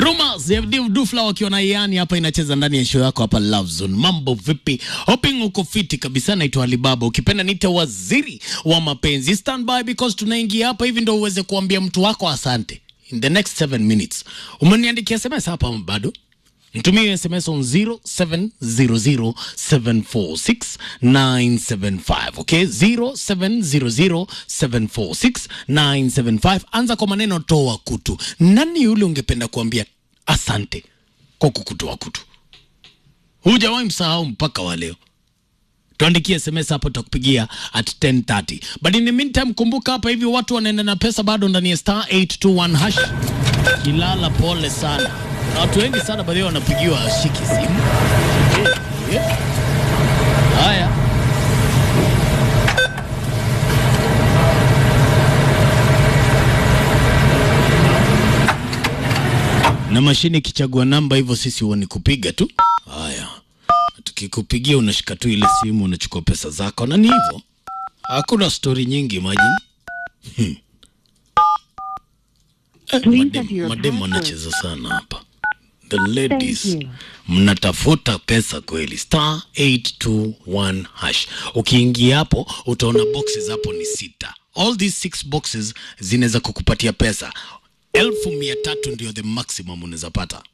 Rumors ya Div Dufla wakiwa na Iani hapa inacheza ndani ya show yako hapa Love Zone. Mambo vipi? Hoping uko fiti kabisa. Naitwa Alibaba, ukipenda nite waziri wa mapenzi. Stand by because tunaingia hapa hivi ndo uweze kuambia mtu wako asante in the next 7 minutes. Umeniandikia SMS hapa ama bado? Nitumie SMS on 0700746975 okay? 0700746975. Anza kwa maneno toa kutu. Nani yule ungependa kuambia asante kwa kukutoa kutu? Hujawahi msahau mpaka wa leo. Tuandikie SMS hapo, tutakupigia at 10:30. But in the meantime, kumbuka hapa hivi watu wanaenda na pesa bado ndani ya star 821 hash. Kilala, pole sana. Na watu wengi sana baadhi yao wanapigiwa shiki simu. Yeah, yeah. Haya. Na mashine ikichagua namba hivyo, sisi huwa ni kupiga tu. Haya, tukikupigia unashika tu ile simu, unachukua pesa zako, na ni hivyo, hakuna stori nyingi maji. Hmm. Eh, Please madem- enter your madem password. wanacheza sana hapa, the ladies Thank you. mnatafuta pesa kweli. Star 821 hash, ukiingia hapo utaona boxes hapo ni sita. All these six boxes zinaweza kukupatia pesa elfu mia tatu ndio the maximum unaweza pata.